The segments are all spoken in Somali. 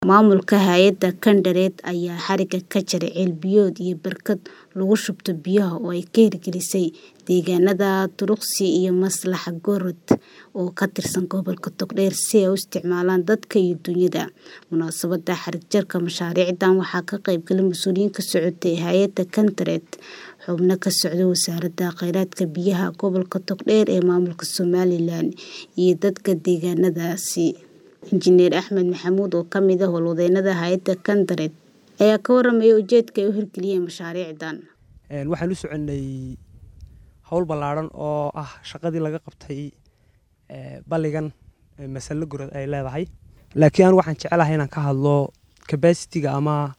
Maamulka hay'adda Kandareed ayaa xariga ka jaray ceel biyood iyo barkad lagu shubto biyaha oo ay ka hirgelisay deegaanada Turuqsi iyo Maslaxa Goorod oo ka tirsan gobolka Togdheer si ay u isticmaalaan dadka iyo dunyada. Munaasabadda xarig jarka mashaariicdan waxaa ka qayb galay mas'uuliyiin ka socotay hay'adda Kandareed, xubno ka socday Wasaaradda Kheyraadka Biyaha Gobolka Togdheer ee Maamulka Somalilan, iyo dadka deegaanadaasi. Injineer Axmed Maxamuud oo ka mid ah howlwadeennada hay'adda Kandareed ayaa ka warramay ujeedka ay u hirgeliyeen mashaariicdan. Waxaan u soconay hawl ballaaran oo ah shaqadii laga qabtay balligan Masalle Goorod ay leedahay. Laakiin anigu waxaan jecelahay inaan ka hadlo capacity-ga ama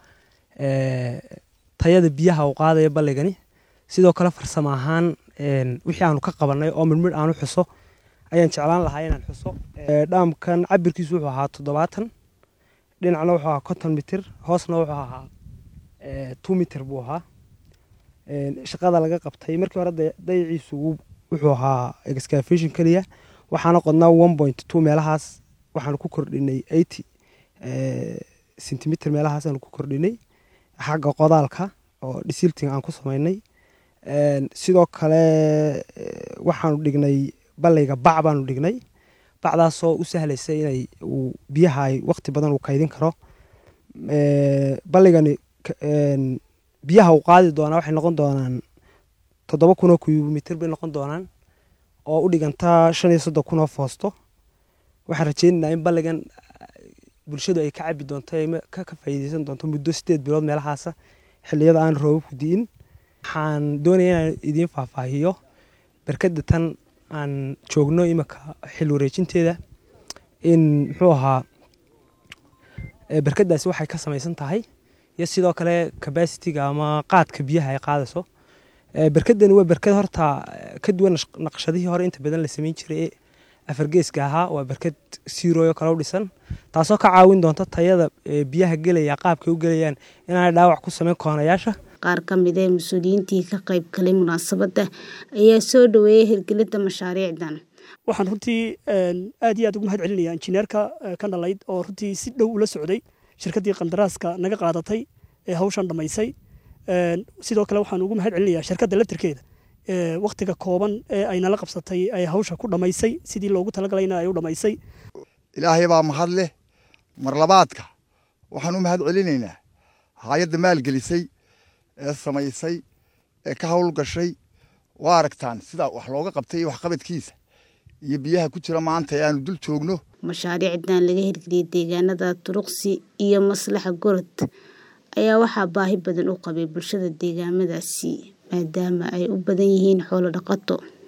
tayada biyaha uu qaadayo balligani. Sidoo kale farsamo ahaan wixii aanu ka qabanay oo midmid aan u xuso ayaan jeclaan lahaa inaan xuso. Dhaamkan cabirkiisu wuxuu ahaa toddobaatan, dhinacna wuxuu ahaa konton mitir, hoosna wuxuu ahaa two mitir buu ahaa. Shaqada laga qabtay markii hore dayaciisu wuxuu ahaa excavation kaliya waxaana qodnaa one point two meelahaas waxaan ku kordhinay eighty centimeter meelahaas aan ku kordhinay xagga qodaalka oo silting aan ku samaynay. Sidoo kale waxaanu dhignay balliga bac baanu dhignay bacdaasoo u sahlaysa inay uu biyaha ay waqti badan uu kaydin karo. Balligani biyaha uu qaadi doonaa waxay noqon doonaan toddoba kun oo kubiyomitir bay noqon doonaan oo u dhiganta shan iyo soddon kun oo foosto. Waxaan rajaynaynaa in balligan bulshadu ay ka cabbi doonto ka faa'iideysan doonto muddo sideed bilood meelahaasa xilliyada aan roobabku di'in. Waxaan doonayaa inaan idiin faahfaahiyo barkadda tan aan joogno imika xil wareejinteeda in muxuu ahaa barkadaasi waxay ka samaysan tahay iyo sidoo kale capacity-ga ama qaadka biyaha ay qaadayso. Barkaddani waa barkad horta ka duwan naqshadihii hore inta badan la samayn jiray ee afar geeska ahaa waa barkad zero oo kale u dhisan taasoo ka caawin doonta tayada biyaha gelaya qaabkay u gelayaan inaanay dhaawac ku samayn koonayaasha. Qaar ka mid ah mas'uuliyiintii ka qayb galay munaasabadda ayaa soo dhaweeyay hirgelinta mashaariicdan. Waxaan runtii aad iyo aad ugu mahad celinayaa injineerka Kandaleyd oo runtii si dhow ula socday shirkaddii qandaraaska naga qaadatay ee hawshan dhammaysay. Sidoo kale waxaan ugu mahad celinayaa shirkadda laftirkeeda waqtiga kooban ee ay nala qabsatay ay hawsha ku dhammaysay sidii loogu talagalayna ay u dhammaysay. Ilaahay baa mahad leh mar labaadka waxaan u mahad celinaynaa hay'adda maalgelisay ee samaysay ee ka hawl gashay waa aragtaan sida wax looga qabtay iyo waxqabadkiisa iyo biyaha ku jira maanta ee aanu dul joogno. Mashaariicdan laga hirgeliyay deegaanada Turuqsi iyo Maslaxa Goorod ayaa waxaa baahi badan u qabay bulshada deegaamadaasi maadaama ay u badan yihiin xoolo dhaqato.